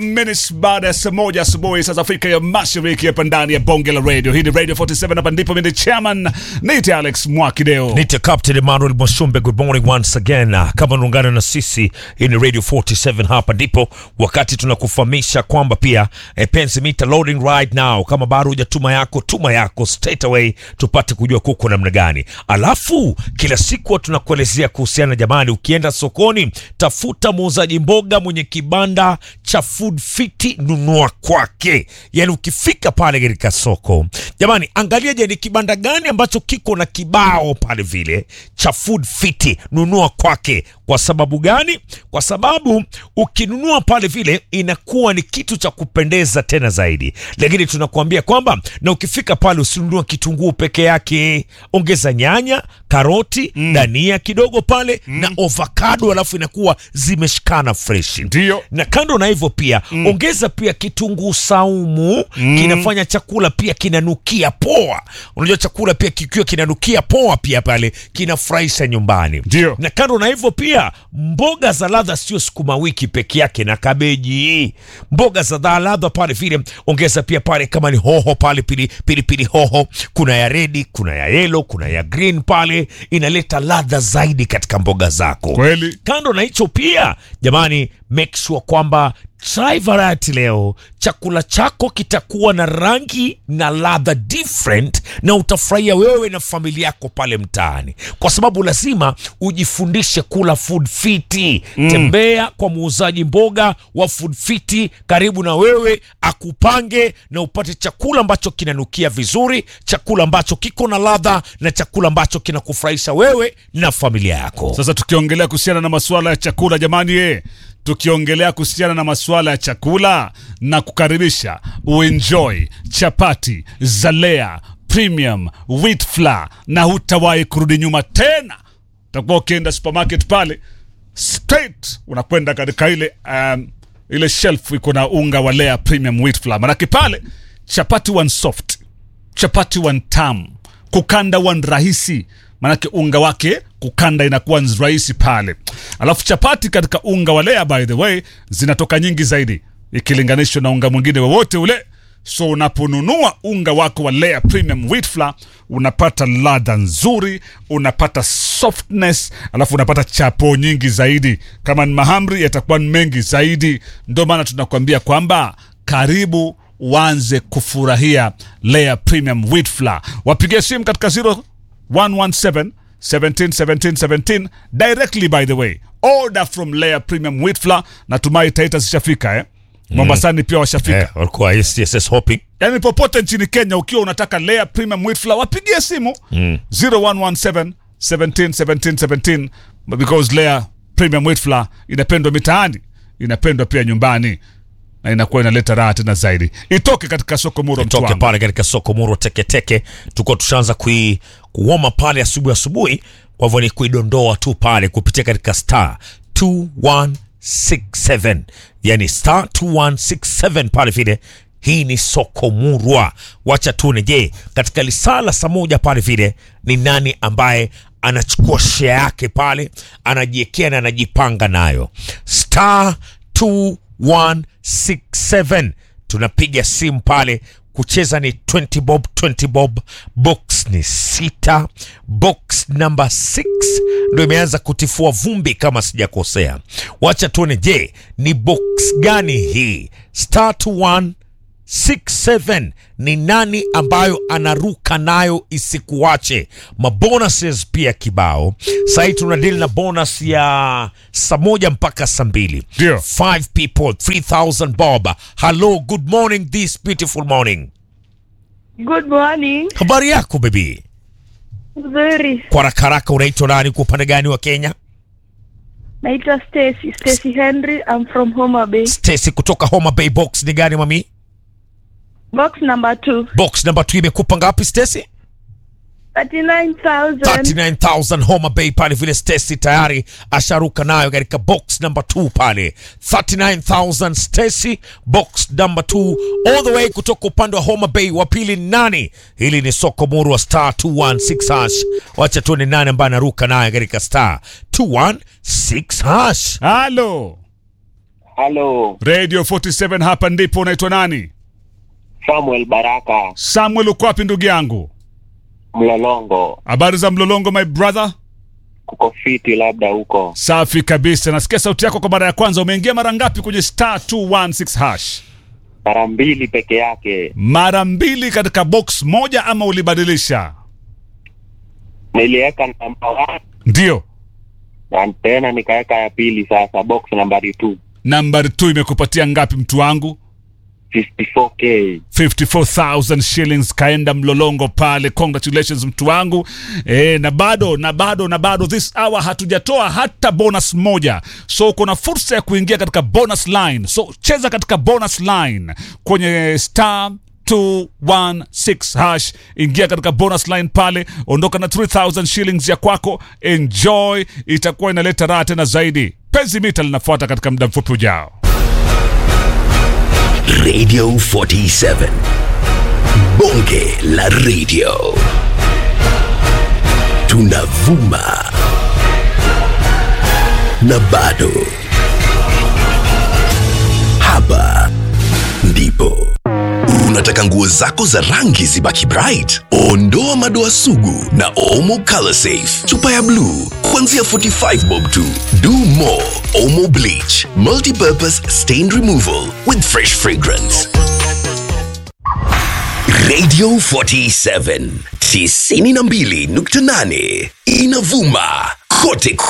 minutes baada ya saa moja asubuhi saa za Afrika ya Mashariki, hapa ndani ya bonge la radio. Hii ni Radio 47, hapa ndipo mimi ni chairman Nite Alex Mwakideo. Nite Captain Emmanuel Mwashumbe, good morning once again. Kama unaungana na sisi, hii ni Radio 47, hapa ndipo wakati tunakufahamisha kwamba pia eh, penzi mita loading right now. Kama bado hujatuma yako, tuma yako straight away, tupate kujua kuko namna gani. Alafu kila siku tunakuelezea kuhusiana, jamani, ukienda sokoni, tafuta muuzaji mboga mwenye kibanda cha food fiti, nunua kwake. Yani ukifika pale katika soko, jamani, angalia, je, ni kibanda gani ambacho kiko na kibao pale vile cha food fiti, nunua kwake. Kwa sababu gani? Kwa sababu ukinunua pale vile inakuwa ni kitu cha kupendeza tena zaidi, lakini tunakuambia kwamba na ukifika pale usinunua kitunguu peke yake, ongeza nyanya, karoti, dania kidogo pale na avocado, alafu inakuwa zimeshikana fresh. Ndio. Na kando na hivyo pia ongeza pia kitunguu saumu, kinafanya chakula pia kinanukia poa. Unajua chakula pia kikiwa kinanukia poa pia pale kinafurahisha nyumbani. Ndio. Na kando na hivyo pia mboga za ladha sio sukuma wiki peke yake na kabeji, mboga za dha- ladha pale vile ongeza pia pale, kama ni hoho pale, pili pili, pili hoho, kuna ya redi, kuna ya yellow, kuna ya green pale, inaleta ladha zaidi katika mboga zako. Kweli. Kando na hicho pia, jamani, make sure kwamba try variety leo. Chakula chako kitakuwa na rangi na ladha different, na utafurahia wewe na familia yako pale mtaani, kwa sababu lazima ujifundishe kula food fiti. Tembea kwa muuzaji mboga wa food fiti karibu na wewe, akupange na upate chakula ambacho kinanukia vizuri, chakula ambacho kiko na ladha, na chakula ambacho kinakufurahisha wewe na familia yako. Sasa tukiongelea kuhusiana na masuala ya chakula jamani, ye tukiongelea kuhusiana na masuala ya chakula na kukaribisha uenjoy chapati za Lea Premium Wheat Flour na hutawahi kurudi nyuma tena. Utakuwa ukienda supermarket pale straight unakwenda katika ile um, ile shelf iko na unga wa Lea Premium Wheat Flour, manake pale chapati one soft chapati one tamu, kukanda one rahisi, maanake unga wake kukanda inakuwa nz- rahisi pale. Alafu chapati katika unga wa Lea by the way zinatoka nyingi zaidi ikilinganishwa na unga mwingine wowote ule. So unaponunua unga wako wa Lea Premium Wheat Flour unapata ladha nzuri, unapata softness, alafu unapata chapo nyingi zaidi. Kama ni mahamri yatakuwa ni mengi zaidi. Ndio maana tunakuambia kwamba karibu uanze kufurahia Lea Premium Wheat Flour. Wapigie simu katika 0117 17 17 17 directly by the way. Order from Lea Premium Wheat Flour. Natumai Taita zishafika eh? Mombasani pia washafika. Eh, walikuwa STSS hopping Yaani popote nchini Kenya ukiwa unataka Lea Premium Wheat Flour wapigie simu 0117 17 17 17 because Lea Premium Wheat Flour inapendwa mitaani, inapendwa pia nyumbani na inakuwa inaleta raha tena zaidi. Itoke katika soko Muro toke Mtwanga. pale katika soko Murwa Teketeke, tukuwa tushaanza kui kuoma pale asubuhi asubuhi. Kwa hivyo ni kuidondoa tu pale kupitia katika star 2167 yani star 2167 pale vile. Hii ni soko Murwa. Wacha tuone, je, katika lisala saa moja pale vile ni nani ambaye anachukua share yake pale, anajiekea na anajipanga nayo star 2167 tunapiga simu pale kucheza ni 20 bob 20 bob box ni sita box number 6 ndo imeanza kutifua vumbi kama sijakosea wacha tuone je ni box gani hii star 2167 ni nani ambayo anaruka nayo isikuache mabonuses pia kibao sahii tuna deal na bonus ya saa moja mpaka saa mbili Ndio. five people 3000 bob hello good morning this beautiful morning Good morning. habari yako bebi Nzuri. kwa haraka haraka unaitwa nani kwa upande gani wa kenya Naitwa Stacy. Stacy Henry. I'm from Homa Bay. stesi kutoka homa bay box ni gani mami Box number two. box namba 2 imekupa ngapi stesi 39,000. 39000 Homa Bay pale vile Stacy tayari asharuka nayo katika box number 2 pale 39000 Stacy box number 2 all the way kutoka upande wa Homa Bay wa pili ni nani hili ni soko muru wa star 216 hash wacha tuone nani ambaye anaruka nayo katika star 216 hash Halo. Halo, radio 47 hapa ndipo unaitwa nani Samuel Baraka, samuel uko wapi ndugu yangu Mlolongo, habari za mlolongo my brother kuko fiti labda huko. safi kabisa nasikia sauti yako kwa mara ya kwanza umeingia mara ngapi kwenye star 216 hash Mara mbili peke yake. mara mbili katika box moja ama ulibadilisha Niliweka namba one ndio na tena nikaweka ya pili sasa, box nambari 2 nambari 2 imekupatia ngapi mtu wangu 54k. 54000 shillings kaenda mlolongo pale congratulations mtu wangu e, na bado na bado na bado this hour hatujatoa hata bonus moja so uko na fursa ya kuingia katika bonus line so cheza katika bonus line kwenye star 216 hash ingia katika bonus line pale ondoka na 3000 shillings ya kwako enjoy itakuwa inaleta raha tena zaidi penzi mita linafuata katika muda mfupi ujao Radio 47. Bonge la radio. Tunavuma. Na bado. Hapa ndipo. Unataka nguo zako za rangi zibaki bright? Ondoa madoa sugu na Omo Color Safe. Chupa ya blue kuanzia 45 bob tu. Do more Omo Bleach. Multi-purpose stain removal with fresh fragrance. Radio 47 92.8 inavuma kote